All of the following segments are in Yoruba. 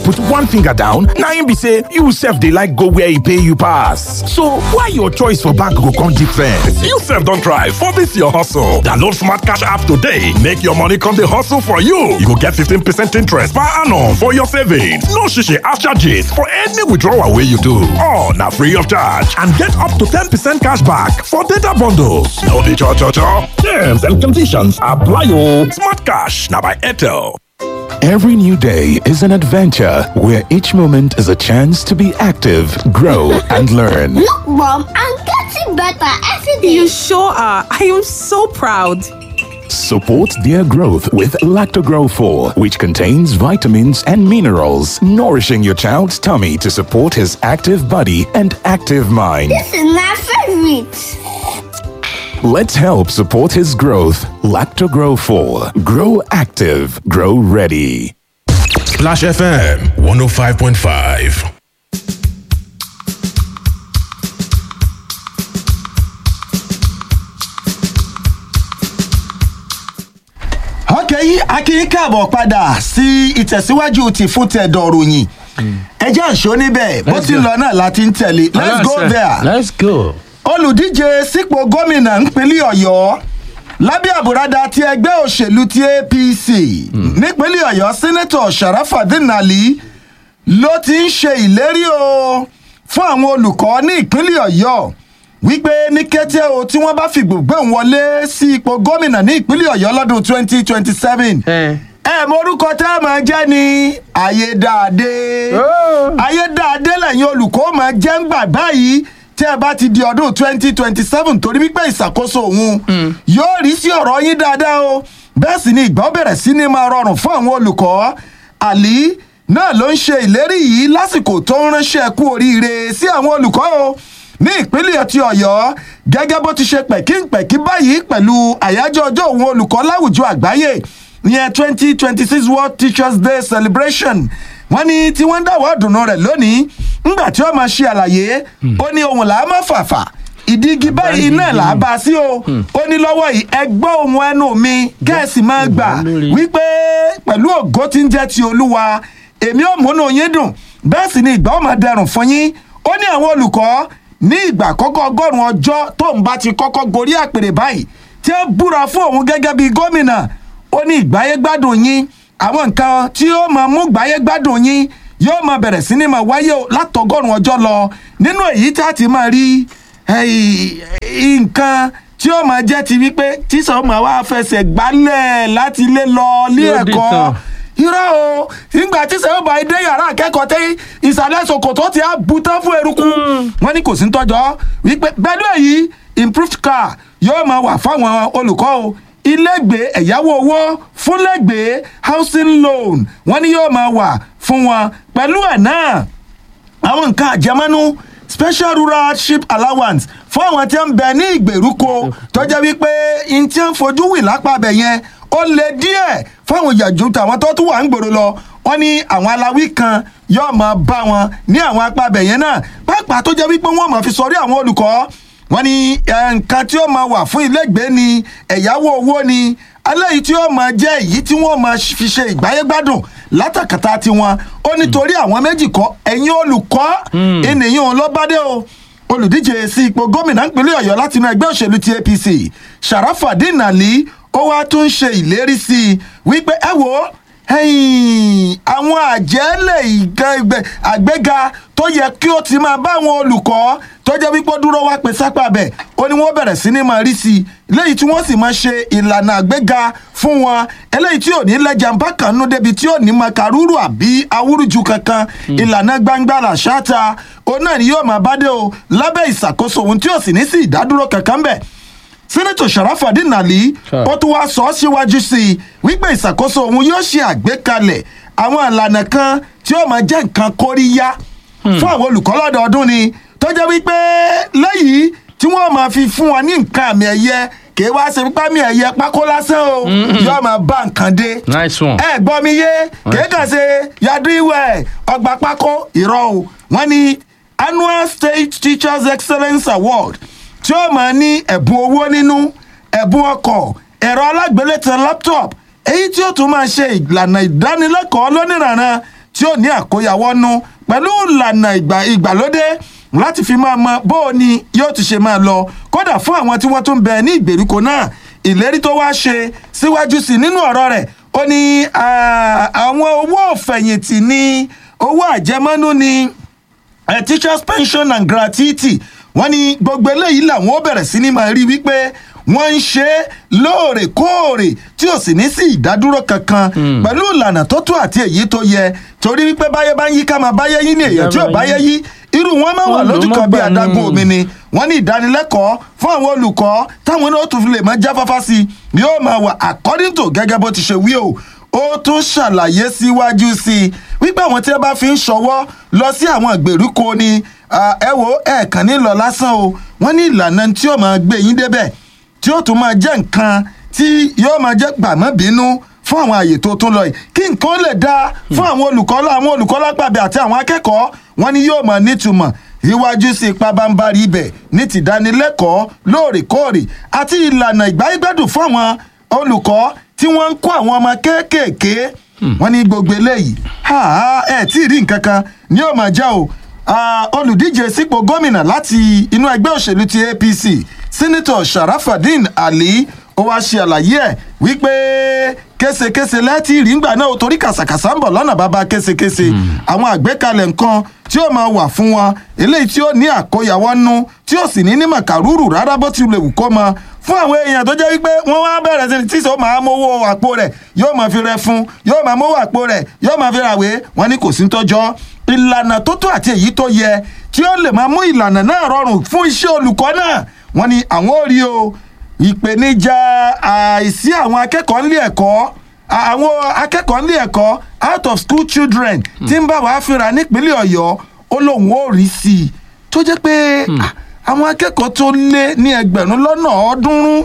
put one finger down na im be say you sef dey like go where e pay you pass so why your choice for bank go come different. you sef don try for dis your hustle download smart cash app today make your money come dey hustle for you you go get 15 percent interest per annum for your savings no shishi ash charges for any withdrawal wey you do all na free of charge and get up to 10 percent cash back for data bundles no be cho cho cho terms and conditions apply o smart cash na by airtel. Every new day is an adventure where each moment is a chance to be active, grow, and learn. Look, Mom, I'm getting better every day. You sure are. I am so proud. Support their growth with Lactogrow 4, which contains vitamins and minerals, nourishing your child's tummy to support his active body and active mind. This is my favorite. Let's help support his growth. Lactogrow 4. Grow active, grow ready. Splash FM 105.5. ọkẹ́ yìí akínyín káàbọ̀ padà sí ìtẹ̀síwájú ti fún tẹ̀dọ̀ ròyìn ẹjẹ́ àṣọ níbẹ̀ bó ti lọ náà láti ń tẹ̀lé let's go there let's go. olùdíje sípò gómìnà ńpínlẹ̀ ọ̀yọ́ lábẹ́ àbúradà ti ẹgbẹ́ òṣèlú ti apc nípínlẹ̀ ọ̀yọ́ sẹ́nẹ́tọ̀ sharafadin ali ló ti ń ṣe ìlérí o fún àwọn olùkọ́ ní ìpínlẹ̀ ọ̀yọ́ wípé ní kété o tí wọ́n bá fìgbò gbé òun wọlé sí ipò gómìnà ní ìpínlẹ̀ ọ̀yọ́ lọ́dún twenty twenty seven ẹ mọ orúkọ tẹ́ ẹ máa jẹ́ ni ayédáadé ayédáadé lẹ́yìn olùkọ́ máa jẹ́ ń gbà báyìí tí ẹ bá ti di ọdún twenty twenty seven torí wípé ìṣàkóso òun yóò rí sí ọ̀rọ̀ yín dáadáa o bẹ́ẹ̀ sì ni ìgbà ó bẹ̀rẹ̀ sí ni máa rọrùn fún àwọn olùkọ́ àlí náà ló ń ṣe ìlérí yìí lásìkò tó ń ránṣẹ́ kú oríire sí àwọn olùkọ́ o ní ìpínlẹ̀ ti ọ̀yọ́ gẹ́gẹ́ bó ti ṣe pẹ̀kínpẹ̀kí báyìí pẹ̀lú àyájọ́ ọjọ́ òun olùkọ́ láwùjọ àgbáyé ìyẹn twenty twenty six world teachers day celebration wọ́n ní tí wọ́n ń dáwọ́ dùnú rẹ̀ lónìí ńgbà tí wọ́n máa ṣe àlàyé ó ní ohun làá má fàfà ìdígi báyìí náà là á bá a sí o ó ní lọ́wọ́ yìí ẹgbẹ́ ohun ẹnu mi kẹ́ẹ̀sì máa gbà wípé pẹ̀lú ògo tí ń jẹ́ ti olúwa èmi ò múnú yín dùn bẹ́ẹ̀ sì ni ìgbà ó máa dẹrùn fún yín ó ní àwọn olùkọ́ ní ìgbà àkọ́kọ́ ọgọ́rùn-ún ọjọ́ tóun bá ti kọ́kọ́ gorí àpèrè báyìí tí ó búra fún òun gẹ́gẹ́ bíi gómìnà ó ní ìgbáyé gbádùn yín àwọn nǹkan tí ó máa mú ìgbáyé gbádùn yín yóò máa bẹ̀rẹ̀ sí ni máa wáyé látọgọ́rùn-ún ọjọ́ lọ nínú èyí tí a ti máa rí nǹkan tí ó máa jẹ́ ti wípé tíṣà ó máa wá fẹsẹ̀ gbálẹ̀ láti ilé lọ ilé ẹ̀kọ́ irọ́ o nígbà tí sẹ́wọ́n bá dé yàrá akẹ́kọ̀ọ́ tẹ́ ìsàlẹ̀ ṣòkòtò tí a bu tán fún eruku wọ́n ní kò sí tọ́jọ́ wípé pẹ̀lú èyí improved car yóò máa wà fáwọn olùkọ́ o ilégbèé ẹ̀yáwó owó fúnlẹ́gbèé housing loan wọ́n ní yóò máa wà fún wọn pẹ̀lú ẹ̀ náà àwọn nǹkan àjẹmọ́nú special rural ship allowance fún àwọn tí ń bẹ ní ìgbèríko tó jẹ́ wípé n tí ń fojú wì lápá bẹ̀ yẹn ó lè díẹ̀ fáwọn ìyàjú tàwọn tó tún wà ń gbòòrò lọ wọn ní àwọn aláwí kan yóò máa bá wọn ní àwọn apá abẹ yẹn náà pàápàá tó jẹ́ wípé wọ́n máa fi sọrí àwọn olùkọ́ wọn ní nǹkan tí ó máa wà fún ilégbèé ni ẹ̀yáwó owó ni aléyìí tí ó máa jẹ́ èyí tí wọ́n máa fi ṣe ìgbáyégbádùn látàkàtà tiwọn ó nítorí àwọn méjì kọ́ ẹ̀yin olùkọ́ ènìyàn ló bá dé o olùdíje sí ipò gómìnà ìpínlẹ̀ ọ̀yọ́ látinú ẹgbẹ́ òṣèlú ti apc sharafadin ali ó wá tún ṣe ìlérí sí i wípé ẹ wò ó àwọn àjẹ́lẹ̀ àgbéga tó yẹ kí ó ti máa bá àwọn olùkọ́ tó jẹ́ wípé ó dúró wá pé sápá bẹ̀ ó ní wọ́n bẹ̀rẹ̀ sí ní máa rí sí i léyìí tí wọ́n sì máa ṣe ìlànà àgbéga fún wọn eléyìí tí ò ní lẹ́jà ń bá kan nú débi tí ò ní máa kàrúrù àbí awúrúju kankan ìlànà gbangba làṣáta òun náà ni yóò máa bá dé o lábẹ́ ìṣàkóso òun tí ò sì ní sí ìdádúró kankan bẹ̀ sẹ́nẹ́tọ̀ sharafadin nali ó tún wáá sọ ọ́ síwájú sí i wípé ìṣàkóso òun yóò ṣe àgbékalẹ̀ àwọn ìlànà kan tí ó máa jẹ́ nǹkan kóríyá fún àwọn olùkọ́ lọ́dọọdún ni tó jẹ́ wípé lẹ́yìn tí wọ́n máa fi fún wọn ní nǹkan àmì ẹ̀yẹ kì í wá ṣe pípa mi ẹ̀yẹ pákó lásán o yóò máa bá nǹkan dé nice one. ẹ gbọ́ mi yé kì í kàn ṣe yadu ìwẹ̀ ọgbà pákó ìrọ̀ o wọ́n ní annual state teachers excellence award tí ó máa ní ẹ̀bùn owó nínú ẹ̀bùn ọkọ̀ ẹ̀rọ alágbélétan laptop èyí tí ó tún máa ṣe ìlànà ìdánilẹ́kọ̀ọ́ lónìrànran tí ó ní àkóyawọ́ nú pẹ̀lú ìlànà ìgbà- ìgbàlódé láti fi máa mọ bó o ní yóò ti ṣe máa lọ kódà fún àwọn tí wọ́n tún bẹ ní ìgbèríko náà ìlérí tó wá ṣe síwájú sí i nínú ọ̀rọ̀ rẹ̀ ó ní ah, àwọn owó òfẹ̀yìntì ní owó àjẹmọ́nú ni eh, teachers pension and gratuity wọ́n ní gbogbo eléyìí làwọn ó bẹ̀rẹ̀ sí ní máa rí wípé wọ́n ń ṣe é lóòrèkóòrè tí ò sì ní sí ìdádúró kankan pẹ̀lú ìlànà tó tó àti èyí tó yẹ torí wípé báyé bá ń yí ká máa báyé yí ní èèyàn tí ò báyé yí irú wọn máa wà Wọ́n lò lójú mọ́ kan bí gbà adágún ní. omi ni wọ́n ní ìdánilẹ́kọ̀ọ́ fún àwọn olùkọ́ táwọn náà tún fi lè máa jáfáfá sí i yóò máa wà according to gẹ́gẹ́ bó ti ṣe wí o ó tún ṣàlàyé síwájú sí i wípé àwọn tí ẹ bá fi ń ṣọwọ́ lọ sí àwọn ìgbèríko ni ah, ẹ wo ẹ̀ẹ̀kan ní lọ lásán o wọ́n ní ìlànà tí ó máa gbé yín débẹ̀ tí ó tún máa jẹ́ nǹkan tí yóò máa jẹ́ gbàmọ́ bínú fún àwọn àyè tó tún lọ yìí kí nǹkan lè dáa fún àwọn olùkọ́ àwọn olùkọ́ lápàbẹ̀ àti àwọn akẹ́kọ̀ọ́ wọn ni yóò máa nítumọ̀ iwájú sí ipa bámbárí ibẹ̀ ní tìdánilẹ́kọ̀ọ́ lóòrèkóòrè àti ìlànà ìgbáyégbádùn fún àwọn olùkọ́ tí wọ́n ń kó àwọn ọmọ kéékèèké wọ́n ní gbogbo eléyìí ha, ha, ẹ tí ì rí nǹkan kan ni yóò máa jẹ́ o Ah, olùdíje sípò gómìnà láti inú ẹgbẹ́ òṣèlú ti apc sínítọ̀ sharafadin ali ó wáá ṣe àlàyé ẹ̀ wípé késekése lẹ́tì rí ngbà náà ó torí kàsàkàsà ń bọ̀ lọ́nà bàbá késekése àwọn àgbékalẹ̀ nǹkan tí ó máa wà fún wọn eléyìí tí ó ní àkóyawọ́ nú tí ó sì ní ní màkàrúrù rárá bó ti lè wù kó mọ fún àwọn èèyàn tó jẹ́ wípé wọ́n wá bẹ̀rẹ̀ sí tí sọ máa mówó àpò rẹ̀ yóò máa fi rẹ fún yóò máa mówó àpò rẹ̀ yóò máa fi ràwé wọn ní kò sí tọ́jọ́ ìlànà tó tó àti èyí tó yẹ tí ó lè máa mú ìlànà náà rọrùn fún iṣẹ́ olùkọ́ náà wọ́n ní àwọn ò rí o ìpèníjà àìsí àwọn akẹ́kọ̀ọ́ nílé ẹ̀kọ́ àwọn akẹ́kọ̀ọ́ nílé ẹ̀kọ́ out of school children tí ń bá wàá fínra nípínlẹ̀ ọ̀yọ́ ó lóun ó rí sí i tó jẹ́ pé ah, àwọn akẹ́kọ̀ọ́ tó lé ní ẹgbẹ̀rún lọ́nà ọ̀ọ́dúnrún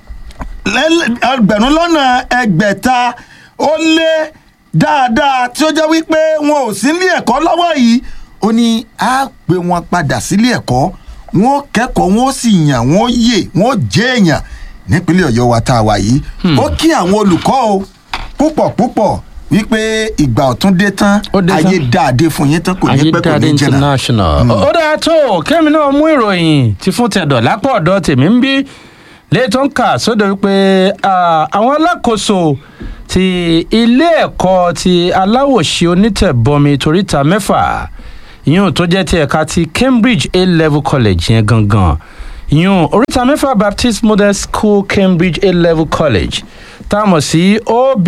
lẹ́lẹ́- ẹgbẹ̀rún lọ́nà ẹgbẹ̀ta ó lé dáadáa tí ó jẹ́ wípé wọn ò sí nílé ẹ̀kọ́ lọ́wọ́ yìí ó ní á gbé wọn padà sílé ẹ̀kọ́ wọn ó kẹ́kọ̀ọ́ wọn ó sì yàn wọn ó yè wọn ó jẹ́ èèyàn nípínlẹ̀ ọ̀yọ́ wa tá a wà yìí ó kí àwọn olùkọ́ o púpọ̀ púpọ̀ wípé ìgbà ọ̀tún dé tán Ó dé tán. ayé dáadé fún yín tán kò ní pẹ́ kò ayédáadé ní jìnnà. international. ó dáa tó kẹ́mi náà mú ìròyìn tí fún tẹ̀dọ̀ lápò ọ̀dọ̀ tèmi ń bí léètò ń kà sódò wípé ah, àwọn alákòóso ti ilé ẹ̀kọ́ ti aláwòṣe onítẹ̀bọmi toríta mẹ́fà yún tó jẹ́ ti ẹ̀ka ti cambridge a level college yẹn gangan yún oríta mẹ́fà baptist model school cambridge a level college tá a mọ̀ sí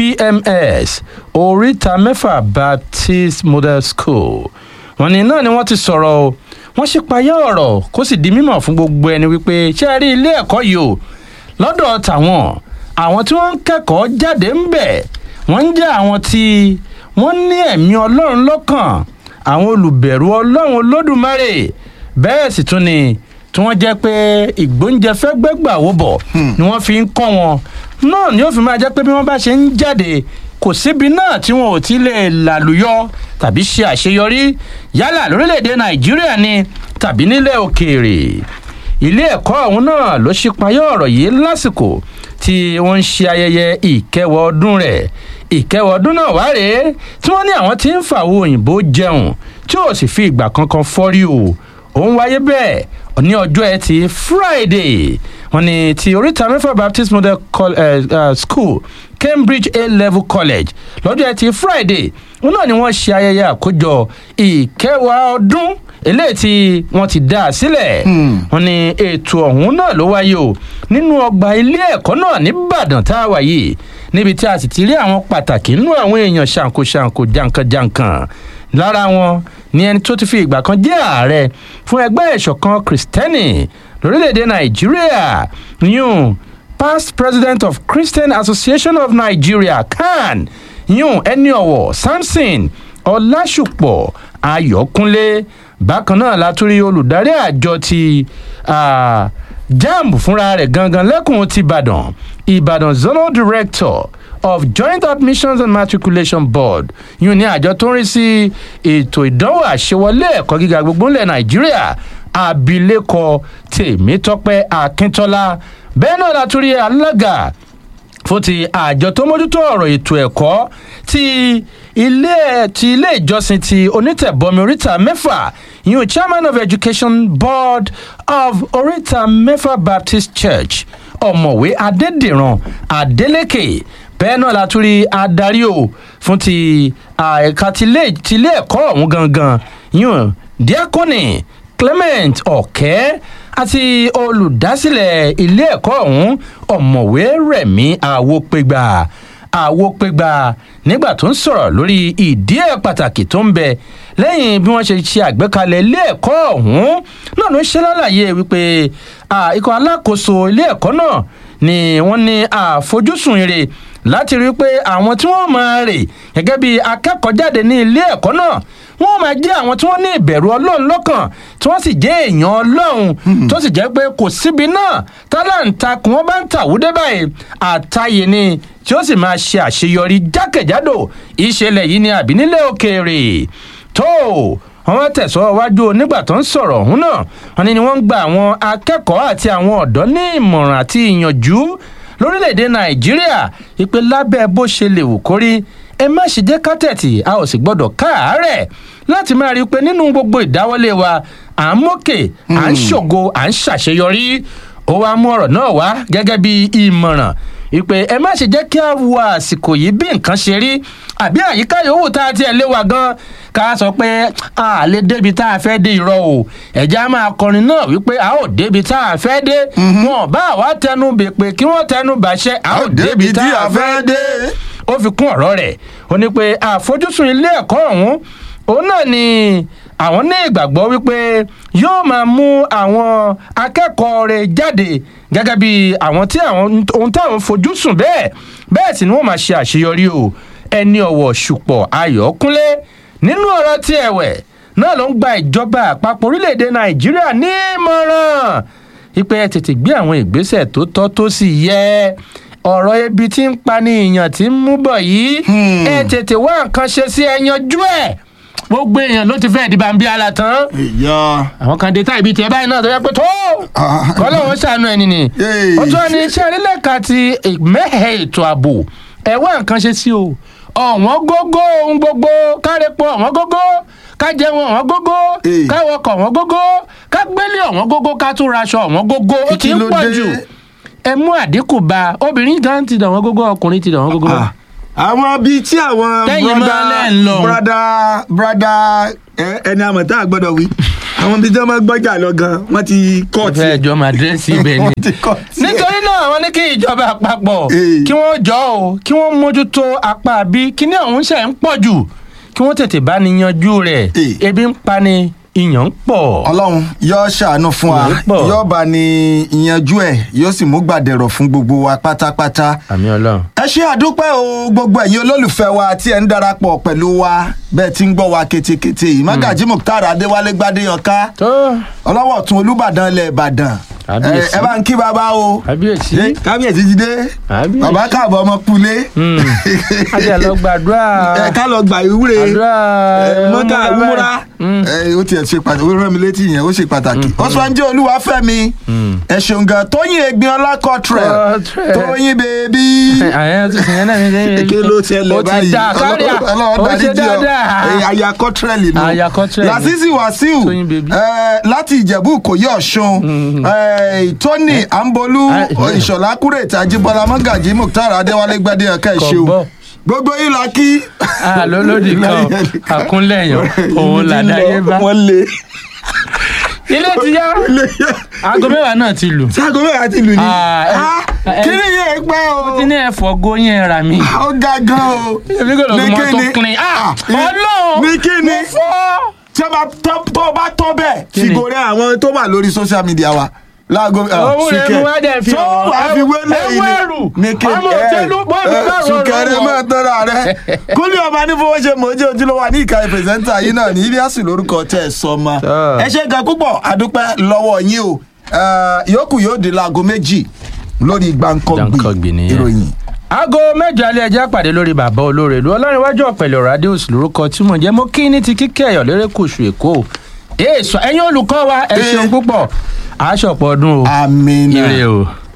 obms oríta mẹ́fà baptist model school wọn ní náà ni wọ́n ti sọ̀rọ̀ o wọ́n ṣe payá ọ̀rọ̀ kó sì di mímọ̀ fún gbogbo ẹni wípé ṣé ẹ rí ilé ẹ̀kọ́ yìí o lọ́dọ̀ tàwọn àwọn tí wọ́n ń kẹ́kọ̀ọ́ jáde ń bẹ̀ wọ́n ń jẹ́ àwọn tí wọ́n ní ẹ̀mí ọlọ́run lọ́kàn àwọn olùbẹ̀rù ọlọ́run olódùmarè bẹ́ẹ̀ sì tún ni tí wọ́n jẹ́ pé ìgbóúnjẹ fẹ́ gbẹ́gbà wó bọ̀ ni wọ́n fi ń kọ́ wọn náà ni ó fi máa jẹ́ pé bí wọ́n bá ṣe ń jáde kò síbi náà tí wọn ò ti lè làlùyọ tàbí ṣe àṣeyọrí yálà lórílẹ̀‐èdè nàìjíríà ni tàbí nílẹ̀ òkèèrè ilé ẹ̀kọ́ ọ̀hún náà ló ṣípayá ọ̀rọ̀ yìí lásìkò tí wọ́n ń ṣe ayẹyẹ ìkẹwọ́ ọdún rẹ̀ ìkẹwọ́ ọdún náà wá rèé tí wọ́n ní àwọn tí ń fàwọ òyìnbó jẹun tí ò sì fi ìgbà kankan fọ́rí o òun wáyé bẹ́ẹ̀ ní ọjọ́ ẹtì friday wọn ni ti oríta mẹ́fà baptist model Col- eh, eh, school cambridge a level college lọ́jọ́ ẹtì friday wọn náà ni wọ́n ṣe ayẹyẹ àkójọ ìkẹwàá ọdún eléyìí tí wọ́n ti dá a sílẹ̀ wọn ni ètò ọ̀hún náà ló wáyé o nínú ọgbà ilé ẹ̀kọ́ náà nìbàdàn tá a wà yìí níbi tí a sì ti rí àwọn pàtàkì nínú àwọn èèyàn ṣàǹkóṣàǹkó jankan-jankan lára wọn ni ẹni tó ti fi ìgbà kan jẹ́ ààrẹ fún ẹgbẹ́ ìṣọ̀kan kristẹni lórílẹ̀‐èdè nàìjíríà yún past president of christian association of nigeria can yún ẹni ọ̀wọ̀ samson ọlásùpọ̀ ayọ̀kúnlé bákan náà látúrí olùdarí àjọ ti ah, jamb fúnra rẹ̀ gangan lẹ́kùn ti ìbàdàn ìbàdàn zonal director of joint admissions and matriculation board yìí ní àjọ tó ń rí sí ètò ìdánwò àṣewọlé ẹ̀kọ́ gíga gbogbo ńlẹ̀ nàìjíríà abilékọ tèmítọ́pẹ́ akíntọ́lá bẹ́ẹ̀ náà látúrí alága fún ti àjọ tó mójútó ọ̀rọ̀ ètò ẹ̀kọ́ ti ilé ti ilé ìjọsìn ti onítẹ̀bọmi oríta mẹ́fà yìí chairman of education board of oríta mẹ́fà baptist church ọ̀mọ̀wé adédìran adélèké bẹ́ẹ̀ náà la tún rí adarí o fún ti ẹ̀ka tilé tilé ẹ̀kọ́ ọ̀hún gangan yìí diakoni clement ọ̀kẹ́ àti olùdásílẹ̀ ilé ẹ̀kọ́ ọ̀hún ọ̀mọ̀wé rẹ̀mí àwòpégbà àwòpégbà nígbà tó ń sọ̀rọ̀ lórí ìdí ẹ̀ pàtàkì tó ń bẹ lẹ́yìn bí wọ́n ṣe ṣe àgbékalẹ̀ ilé ẹ̀kọ́ ọ̀hún náà ló ń ṣe lálàyé wípé ikọ̀ alákòóso ilé ẹ̀kọ́ náà ni wọ́n ní àfojúsùn ire láti rí i pé àwọn tí wọ́n máa rè gẹ́gẹ́ bí akẹ́kọ̀ọ́ jáde ní ilé ẹ̀kọ́ náà wọ́n máa jẹ́ àwọn tí wọ́n ní ìbẹ̀rù ọlọ́run lọ́kàn tí wọ́n sì jẹ́ èèyàn ọlọ́run tó sì jẹ́ pé kò síbi náà tálàǹtakùn wọn bá ń tàwúdé báyìí àtàyè ni tí ó sì máa ṣe àṣeyọrí jákèjádò ìṣẹ̀lẹ̀ yìí ni àbí nílẹ̀ òkèèrè tó wọn wá tẹ̀sọ́ wájú onígbà tó ń sọ̀rọ̀ ọ̀hún náà wọn ni wọ́n ń gba àwọn akẹ́kọ̀ọ́ àti àwọn ọ̀dọ́ ní ìmọ̀ràn àti ìyànjú lórílẹ̀‐èdè nàìjíríà ìpè lábẹ́ bó ṣe lè wù kórí ẹ má ṣe jẹ́ kátẹ̀tì a ò sì gbọ́dọ̀ káàárẹ̀ láti máa rí i pé nínú gbogbo ìdáwọ́lé wa à ń mókè à ń ṣògo à ń ṣàṣeyọrí ó wá mú ọ̀rọ̀ náà wá gẹ́gẹ́ bí ìmọ̀ràn ìpè ẹ má ṣe jẹ́ kí a wo àsìkò yìí bí nǹkan ṣe rí àbí àyíká yòówù tá a tiẹ̀ lé wa gan ká sọ pé a lè débi tá a fẹ́ dé irọ́ o ẹ̀já máa kọrin náà wípé a ó débi tá a fẹ́ dé wọn bá wa tẹnu bèpè kí wọ́n tẹnu bàṣẹ a ó débi tá a fẹ́ dé ó fi kún ọ̀rọ̀ rẹ̀ ó ní pé àfojúsùn ilé ẹ̀kọ́ ọ̀hún òun náà ni àwọn ní ìgbàgbọ́ wípé yóò máa mú àwọn akẹ́kọ̀ọ́ rẹ̀ jáde gẹ́gẹ́ bí àwọn tí àwọn ohun táwọn fojú sùn bẹ́ẹ̀ bẹ́ẹ̀ sì ni wọ́n máa ṣe àṣeyọrí o ẹni ọ̀wọ̀ ṣùpọ̀ ayọ̀kúnlé nínú ọ̀rọ̀ tí ẹ̀wẹ̀ náà ló ń gba ìjọba àpapọ̀ orílẹ̀-èdè nàìjíríà ní ìmọ̀ràn ipe ẹ tètè gbé àwọn ìgbésẹ̀ tó tọ́ tó sì yẹ ọ̀rọ̀ ebi tí ń pa ní ìyàn tí ń mú bọ̀ yìí ẹ tètè wá nǹkan ṣe sí ẹ yanjú ẹ̀ gbogbo èèyàn ló ti fẹ́ẹ̀ di bàbí ala tán. ìyá àwọn kan dé táìbí tiẹ̀ báyìí náà tó yẹ pé tó kọ́lọ́wọ́ sànú ẹni ni. ó tún ní iṣẹ́ orílẹ̀-èdè ti mẹ́hẹ̀ ètò ààbò ẹ wá nǹkan ṣe sí o ọ̀wọ́n gógó ohun gbogbo kárẹ́pọ̀ ọ̀wọ́n gógó ká jẹun ọ̀wọ́n gógó ká wọkọ̀ ọ̀wọ́n gógó ká gbélé ọ̀wọ́n gógó ká tún raṣọ ọ̀wọ́n gógó ó ti ń pọ̀ jù ẹ mú àdínkù bá obìnrin gan ti dàn wọ́n gógó ọkùnrin ti dàn wọ́n gógó. àwọn bíi tí àwọn Tẹ́yìn máa lẹ́ ń lọ. brada brada ẹ- ẹni àmọ̀ tá a gbọ́dọ̀ wí àwọn bíi tí wọ́n máa gbọ́jà lọ gan wọ́n ti kọ́ ó fẹ́ jọ máa dírẹ́sì ibẹ̀ ni. wọ́n ti kọ́ tiẹ̀. nítorí náà wọ́n ní kí ìjọba àpapọ̀ Ee. kí wọ́n jọ ọ́ kí wọ́n mójútó apá bí kíní ọ̀hún ṣe ń pọ̀ jù kí wọ́n tètè bá ní yanjú rẹ̀ Ee. ebi ń pa ni ìyàn ń pọ̀. ọlọ́run yóò ṣàánú fún wa Ìyẹn pọ̀. yóò bá ní ìyanjú ẹ̀ yóò sì mú gbàdẹ̀rọ̀ fún gbogbo wa pátápátá. àmì ọlọ́run. ẹ ṣe àdúpẹ́ o gbogbo ẹ̀yin olólùfẹ́ wa tí ẹ̀ ń darapọ̀ pẹ̀lú wa bẹ́ẹ̀ tí ń gbọ́ wa ketekete yìí mágàjí mukhtar adéwálé gbadéyanká tó ọlọ́wọ́ tún olúbàdàn ilẹ̀ ìbàdàn Kábíyèsí. ẹ ẹ bá ń kí baba o kábíyèsí Ṣé kábíyèsí ti dé Kábíyèsí. bàbá káàbọ̀ ọmọ kulé àti ẹ̀ lọ gbàdúrà ẹ ká lọ gbà ìwúre àdúrà ẹ, mọ́kà ìmúra ìmúra Mm. ẹ, ó tiẹ̀ ṣe pàtàkì ó rán mi létí yẹn ó ṣe pàtàkì ó sọ ń jẹ́ olúwàfẹ́mi ẹ ṣeun gan tóyìn egbin ọlá kọtrẹ Cottrell. tóyìn bèbí àyẹ̀ tó ṣe náà ní kí ló ṣẹlẹ̀ báyìí ó ti dá kárí à Ọlọ́run ó dárí ṣe jì ọ́. dáadáa. Ẹ, aya kọtrẹ́lì nù Aya Cottrell. lásìsì wàsíù Tóyìn bèbí. ẹ, láti ìjẹ̀bú ìkòyí ọ̀ṣun ẹ, tóní àǹbolú Ah, ìṣọ̀lá kúrètì àjíbọ́lá mọ́gàjì mukhtar adéwálé gbadé ẹ̀ka ìṣeun Kọ̀ǹbọ̀. gbogbo yìí la kí. Ah, lólódì kan àkúnlẹ̀yàn òun làdáyé bá. wọ́n lé ilé ti yá lé yá. aago mẹ́wàá náà ti lù. sago mẹ́ta ti lù ní. Ah, ẹ- Ah, ẹ- kí ni yẹn pẹ́ o. tí ní ẹ̀fọ́ góyìn ẹ̀rà mi. ó ga gan o. èmi kò lọ́ọ́ Ní mọ́ tó kíni? clean. Ah, ọlọ́run ní kíni? mo fọ́. tí a bá tọ́ tó o bá tọ́ bẹ́ẹ̀ Kí ni? fìgò rẹ àwọn tó wà lórí social media wa láago owó rẹ̀ mú wá dẹ̀ fi tó hàn. wàá fi wé lẹ́yìn ẹwọ́ ẹrù ní kí ọmọ òtẹ́lú bọ́ọ̀lù bá rọrùn sùkẹrẹ máa tọ́ra rẹ kúlẹ̀ ọba ní fowó ṣe mọ̀ jẹ́ ojúlówó ní ìka ìpèsèntà yìí náà ní iliasu lórúkọ tẹ̀ ẹ̀ sọ ma Ah. ẹ ṣe gan púpọ̀ àdúpẹ́ lọ́wọ́ yín o Eh, yòókù yóò di láago méjì lórí Gbàǹkangbì gbàǹkangbì nìyẹn. ìròyìn. aago mẹ́jọ alẹ́ ẹjẹ́ pàdé lórí bàbá olóore ìlú ọlọ́rinwájú ọ̀pẹ̀lẹ̀ radius lórúkọ tí mo jẹ́ mo kí ní ti kíkẹ́ ẹ̀yọ̀ lérékùṣù èkó èèṣọ ẹ̀yin olùkọ́ wa ẹ Eh. ṣeun púpọ̀ aṣọ̀pọ̀ ọdún o amina. ire o.